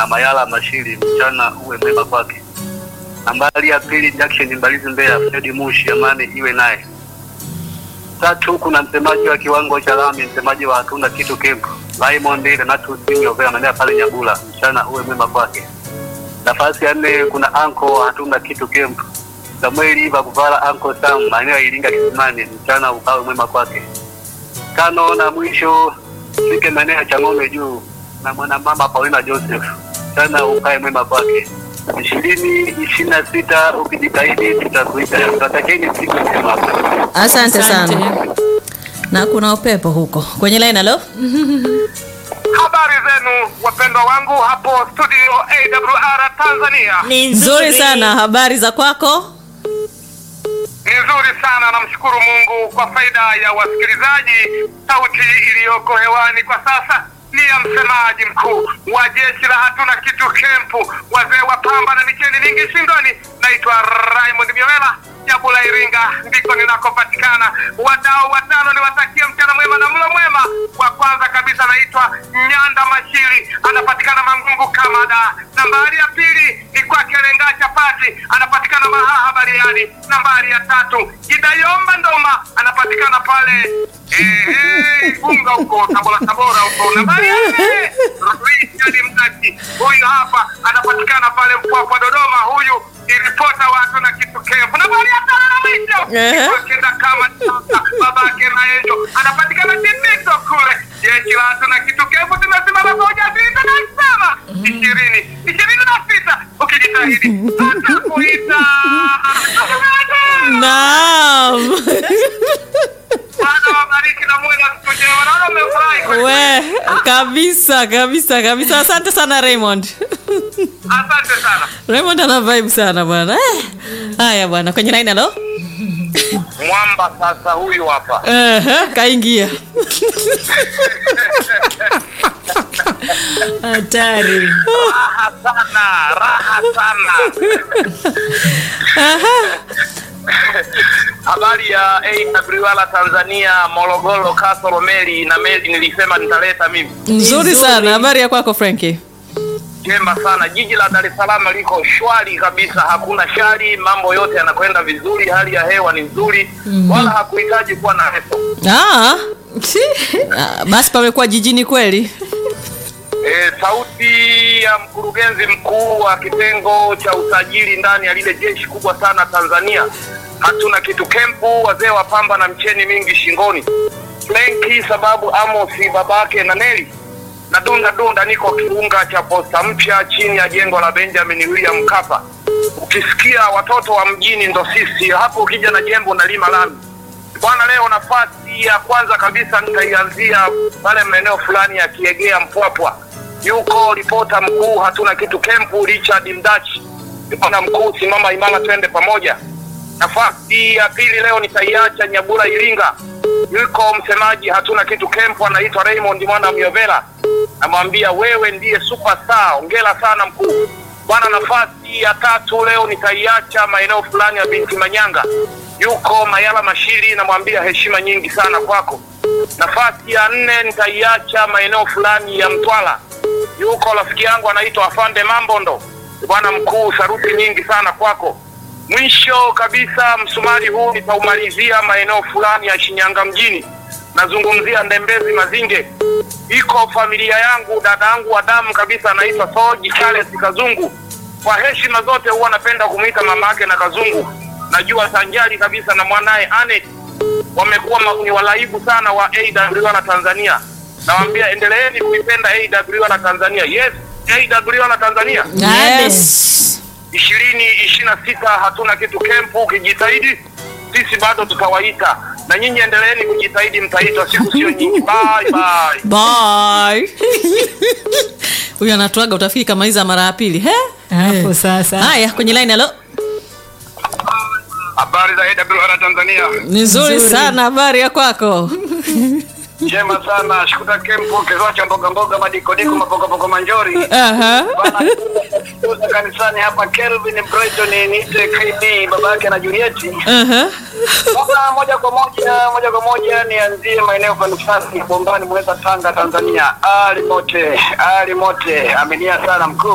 na Mayala Mashiri, mchana uwe mwema kwake. Nambari ya pili Jackson Mbalizi Mbeya, Fredi Mushi, amani iwe naye. Tatu kuna msemaji wa kiwango cha lami, msemaji wa hatuna kitu kempu Raymond Renatus Nyovea, anaendea pale Nyabula, mchana uwe mwema kwake. Nafasi ya nne kuna anko wa hatuna kitu kempu Samuel Iva Kuvala, anko Sam, maeneo ya Iringa Kisimani, mchana ukawe mwema kwake. Tano na mwisho fike maeneo ya Chang'ombe juu na mwanamama Paulina Joseph, mchana ukae mwema kwake. ishirini ishirini na sita ukijitahidi tutakuita. Tutatakeni siku njema. Asante sana. Asante. Na kuna upepo huko kwenye line. Halo, Habari zenu wapendwa wangu hapo studio AWR Tanzania. Ni nzuri sana. Habari za kwako? Ni nzuri sana, namshukuru Mungu kwa faida ya wasikilizaji. Sauti iliyoko hewani kwa sasa ni ya msemaji mkuu wa jeshi la hatuna kitu kempu, wazee wa pamba na micheni mingi shingoni. Naitwa Raymond Miolela Jabula, Iringa ndiko ninakopatikana. Wadau watano niwatakie mchana mwema na mlo mwema. Wa kwanza kabisa naitwa Nyanda Mashiri, anapatikana Mangungu Kamada. Nambari ya pili ni kwake Lenga Chapati, anapatikana Mahaha Bariadi. Nambari ya tatu Gidayomba Ndoma, anapatikana pale eh, Igunga huko Tabora, Tabora huko. Nambari ya nne Richard Mdaki, huyu hapa anapatikana pale Mpwapwa Dodoma. Huyu ni ripota wa hatuna kitu kempu. Nambari ya tano na mwisho Ehe. ni kwake kama babake na Enjo, anapatikana Tindito kule. Jeshi la hatuna kitu kempu, tumesimama kwa ujasiri tunasema ishirini ishirini na sita ukijitahidi atakuita Naam. Bwana wabariki na muwe na siku njema. Naona mmefurahi kweli. We, kabisa kabisa kabisa. Asante sana Raymond. Asante sana. Raymond ana vibe sana bwana. Eh. Haya bwana, kwenye line. Halo, Mwamba sasa huyu hapa. Ehe, kaingia. hatari. Raha sana, raha sana. Habari ya AWR Tanzania, Morogoro, Kasoro, Meli na Meli nilisema nitaleta mimi. Nzuri Nzuri. sana. Habari ya kwako Frankie? Jema sana. Jiji la Dar es Salaam liko shwari kabisa, hakuna shari, mambo yote yanakwenda vizuri, hali ya hewa ni nzuri, wala hakuhitaji kuwa na reso. Ah. Ah, Basi pamekuwa jijini kweli. E, sauti ya mkurugenzi mkuu wa kitengo cha usajili ndani ya lile jeshi kubwa sana Tanzania. Hatuna kitu kempu, wazee wa pamba na mcheni mingi shingoni. Flenki sababu Amosi babake na Neli na dunda dunda, niko kiunga cha posta mpya chini ya jengo la Benjamin William Mkapa. Ukisikia watoto wa mjini ndo sisi hapo, ukija na jembo na lima lami bwana. Leo nafasi ya kwanza kabisa nitaianzia pale maeneo fulani ya Kiegea Mpwapwa, yuko ripota mkuu hatuna kitu kempu Richard Mdachi. Bwana mkuu, simama imara, twende pamoja. Nafasi ya pili leo nitaiacha Nyabura Iringa, yuko msemaji hatuna kitu kempu anaitwa Raymond mwana Myovela, namwambia wewe ndiye superstar, ongera sana mkuu bwana. Nafasi ya tatu leo nitaiacha maeneo fulani ya binti Manyanga, yuko Mayala Mashiri, namwambia heshima nyingi sana kwako. Nafasi ya nne nitaiacha maeneo fulani ya Mtwara, yuko rafiki yangu anaitwa Afande Mambondo. Bwana mkuu, saruti nyingi sana kwako. Mwisho kabisa, msumari huu nitaumalizia maeneo fulani ya Shinyanga mjini, nazungumzia Ndembezi Mazinge. Iko familia yangu, dada yangu wa damu kabisa, anaitwa Soji Charles Kazungu. Kwa heshima zote huwa napenda kumwita mama yake na Kazungu. Najua sanjari kabisa na mwanaye Anet wamekuwa ma- ni walaibu sana wa AWR Tanzania. Nawaambia endeleeni kuipenda AWR Tanzania. Yes, AWR Tanzania Yes. ishirini ishirini na sita hatuna kitu kempu. Ukijitahidi sisi bado tutawaita, na nyinyi endeleeni kujitahidi, mtaitwa, siku sio nyingi. Bye bye. Bye. Huyu anatuaga utafikiri kama hizi mara ya pili. He? Hapo sasa. Haya, kwenye line halo. Habari za AWR Tanzania, Ni nzuri Nzuri. sana habari ya kwako. njema sana. Shikuta kempu, kizao cha mboga mboga, madikodiko, mapokopoko, manjori Aha. Bana, kutoka kanisani hapa Kelvin Brighton, niite KB baba yake na Julieti. Aha. Sasa moja kwa moja moja kwa moja nianzie maeneo fanifasi Bombani, Mweza, Tanga, Tanzania. Ali mote ali mote, aminia sana mkuu